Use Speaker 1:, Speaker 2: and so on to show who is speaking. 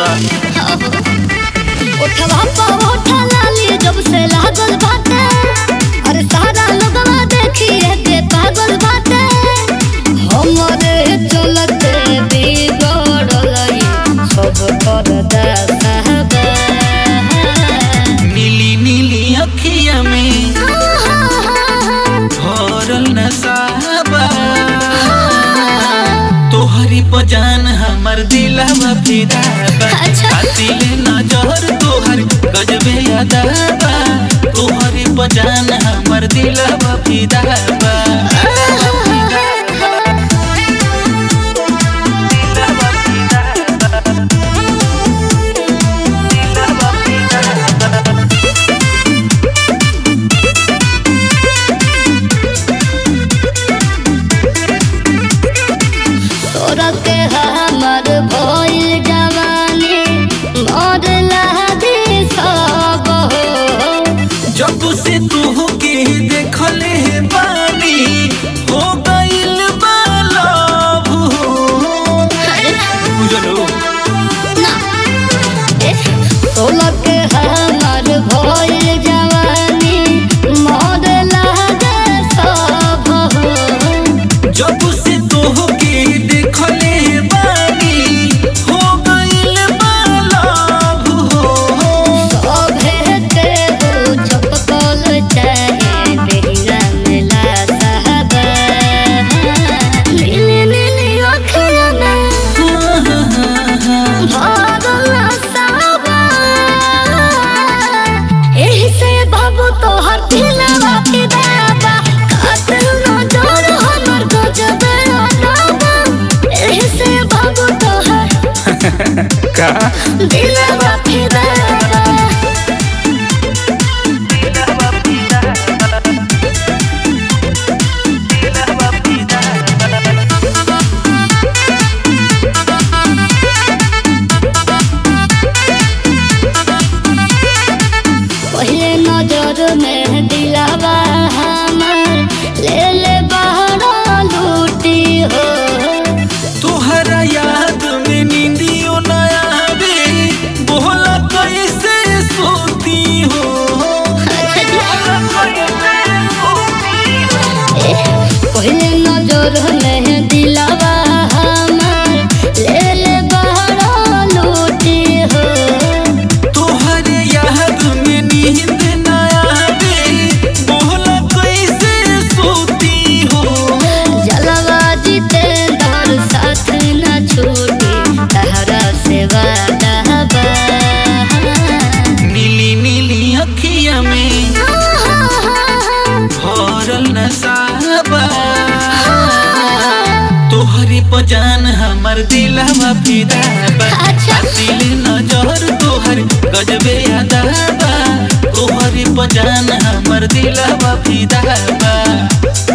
Speaker 1: बा
Speaker 2: उठवा पा उठा लाली जब से लागल बाटे अरे सारा लोगवा देखिए के पागल बाटे हमरे चलते बिगड़ल सब कर दासाबा
Speaker 1: नीली नीली अखिया में भरल नसाबा तोहरी पजान हमर दिलवा फिदा बा
Speaker 2: अच्छा।
Speaker 1: कातिल नजर तोहर गजबे अदाबा तोहरी पजान हमर दिलवा फिदा बा दिलवा फिदा बा। दिलवा फिदा बा।
Speaker 2: तोरा के हमर भइल जवानी मोर लागे सब हो
Speaker 1: जब से तू के देखले बानी हो गइल बा लव हो बुझलो
Speaker 2: तोलक हमर भइल जवानी मोर लागे सब हो
Speaker 1: जब से तू के देखले बानी हो गइल बा लव हो
Speaker 2: सभे के हो चपकल चाहे बेहिया मिला साहबा नीली नीली अखियाँ में भरल साहबा एही से बाबू तोहर दिलवा फिदा बा कातिल नजर हमर गजबे अदाबा एही से बाबू तोहर
Speaker 1: का
Speaker 2: दिलवा फिदा बा
Speaker 1: दिलवा फिदा बा। दिलवा फिदा बा।
Speaker 2: पहले नजर में दिलावा हमर ले ले बहरा लूटी हो
Speaker 1: तोहरा याद में नींदियो न आवे बोला कैसे सोती हो
Speaker 2: पहले नजर में दिलावा हमर ले ले बहरा लूटी हो
Speaker 1: तोहरे याद में नींद न आवे बोला कैसे सोती हो
Speaker 2: जलवा जितेंद्र साथ न छूटी तहरा से वादा बा
Speaker 1: नीली नीली अखिया में भरल नसाबा तोहरे पजान हमर दिलवा फिदा बा
Speaker 2: अच्छा।
Speaker 1: दिल नजर तोहर गजबे अदाबा तोहरे पजान हमर दिलवा फिदा बा